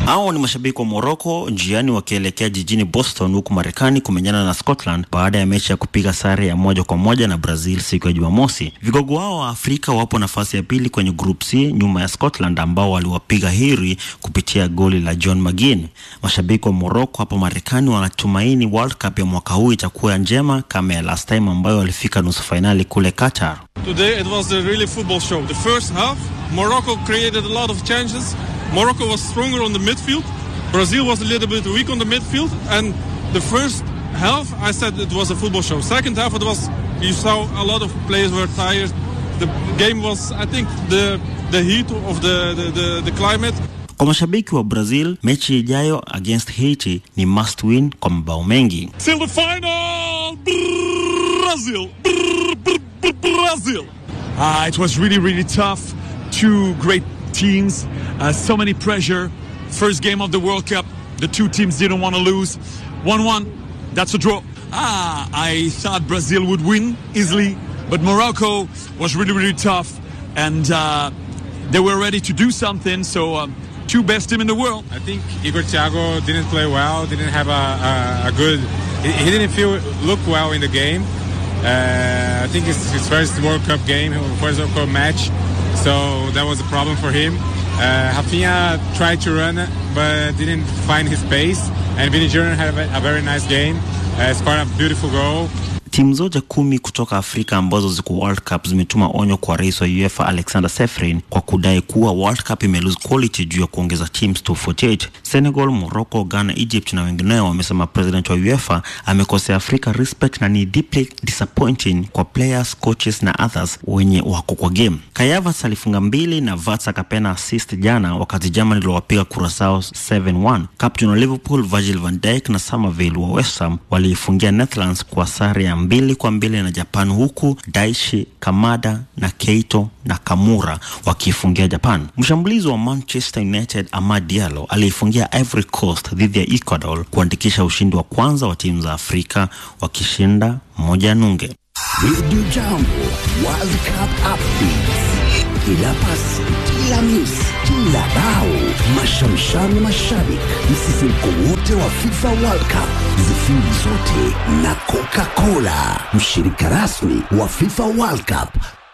Hao ni mashabiki wa Morocco njiani wakielekea jijini Boston huku Marekani kumenyana na Scotland baada ya mechi ya kupiga sare ya moja kwa moja na Brazil siku ya Jumamosi. Vigogo hao wa Afrika wapo nafasi ya pili kwenye Group C nyuma ya Scotland ambao waliwapiga hiri kupitia goli la John McGinn. Mashabiki wa Morocco hapo Marekani wanatumaini World Cup ya mwaka huu itakuwa njema kama ya last time ambayo walifika nusu fainali kule Qatar. Today it was a really football show. The first half, Morocco created a lot of chances. Morocco was stronger on the midfield. Brazil was a little bit weak on the midfield. And the first half, I said it was a football show. Second half, it was you saw a lot of players were tired. The game was, I think, the the heat of the the, the, the climate. Kwa mashabiki wa Brazil, mechi ijayo against Haiti ni must win kwa mabao mengi. Till the final, Brazil, Brazil. Uh, it was really, really tough. Two great teams, uh, so many pressure. First game of the World Cup, the two teams didn't want to lose. 1 1, that's a draw. Ah, I thought Brazil would win easily, but Morocco was really, really tough, and uh, they were ready to do something. So, um, two best team in the world. I think Igor Thiago didn't play well, didn't have a, a, a good, he, he didn't feel look well in the game. Uh, I think it's his first World Cup game, first World Cup match, so that was a problem for him. Uh, Rafinha tried to run, but didn't find his pace. And Vinny Jr. had a, a very nice game, uh, scored a beautiful goal. Timu zote kumi kutoka Afrika ambazo ziko World Cup zimetuma onyo kwa rais wa UEFA Alexander Sefrin kwa kudai kuwa World Cup ime lose quality juu ya kuongeza teams to 48. Senegal, Morocco, Ghana, Egypt na wengineo wamesema president wa UEFA amekosea Afrika respect na ni deeply disappointing kwa players, coaches na others wenye wako kwa game. Kayavas alifunga mbili na Vats akapena assist jana wakati Germany iliwapiga Curacao 7-1. Captain wa Liverpool Virgil van Dijk na Somerville wa West Ham waliifungia Netherlands kwa sare ya mbili kwa mbili na Japan huku Daishi Kamada na Keito na Kamura wakiifungia Japan. Mshambulizi wa Manchester United Amad Diallo aliifungia Ivory Coast dhidi ya Ecuador kuandikisha ushindi wa kwanza wa timu za Afrika wakishinda moja nunge. Radio Jambo World Cup updates. Kila pasi, kila miss, kila bao, mashamshami mashabik, msisimko wote wa FIFA World Cup, zifiri zote na Coca-Cola, mshirika rasmi wa FIFA World Cup.